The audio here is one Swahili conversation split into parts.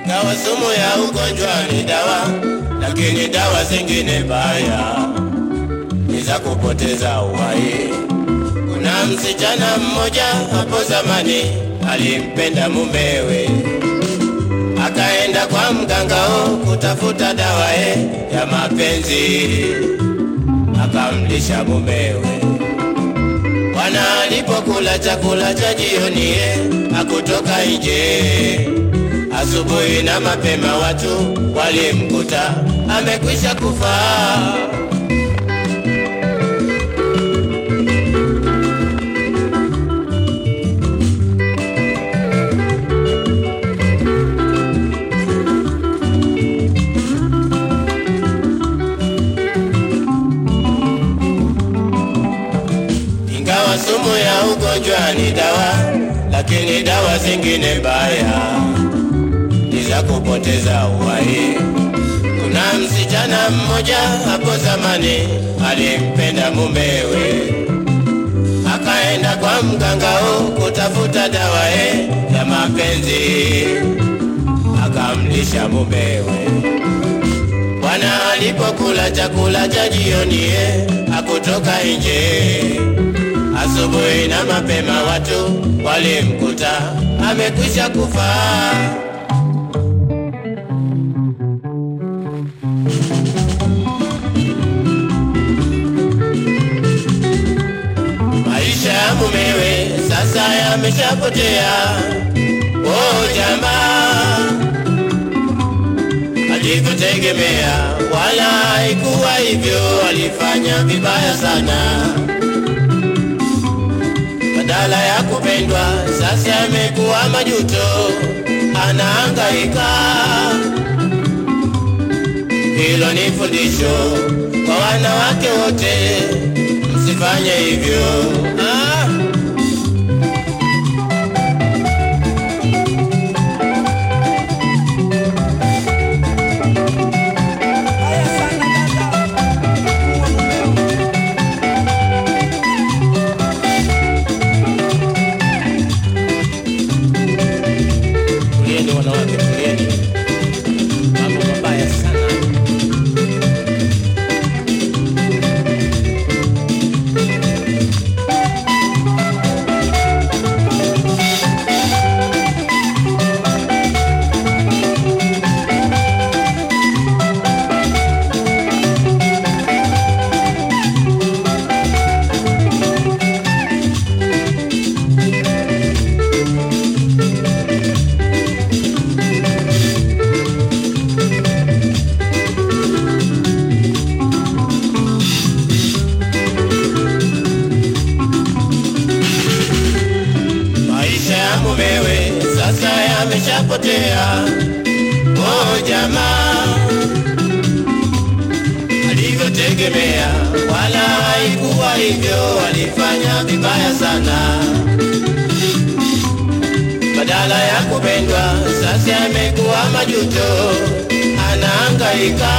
Ingawa sumu ya ugonjwa ni dawa, lakini dawa zingine mbaya ni za kupoteza uhai. Kuna msichana mmoja hapo zamani alimpenda mumewe, akaenda kwa mgangao kutafuta dawa e ya mapenzi, akamlisha mumewe. Bwana alipokula chakula cha jioni e, hakutoka nje. Asubuhi na mapema watu walimkuta amekwisha kufa. Ingawa sumu ya ugonjwa ni dawa, lakini dawa zingine mbaya ni za kupoteza uhai. Kuna msichana mmoja hapo zamani alimpenda mumewe, akaenda kwa mgangao kutafuta dawa e ya mapenzi, akamlisha mumewe. Bwana alipokula chakula cha jioni e, hakutoka nje. Asubuhi na mapema watu walimkuta amekwisha kufa. Maisha ya mumewe sasa yameshapotea. Oh jamaa, alivyotegemea wala haikuwa hivyo, alifanya vibaya sana. Badala ya kupendwa, sasa amekuwa majuto, anahangaika. Hilo ni fundisho kwa wanawake wote, msifanye hivyo. Ah. Tulieni wanawake, tulieni. Mambo mabaya sana. Maisha ya mumewe sasa yameshapotea. Oh jamaa, alivyotegemea wala haikuwa hivyo, alifanya vibaya sana. Badala ya kupendwa, sasa amekuwa majuto, anahangaika.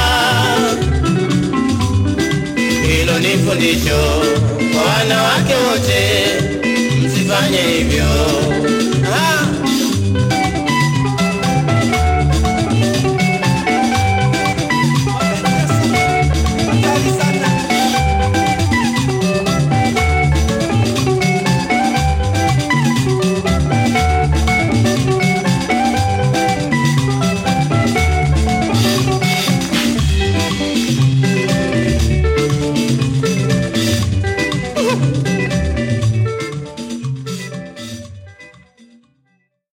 Hilo ni fundisho kwa wanawake wote, msifanye hivyo.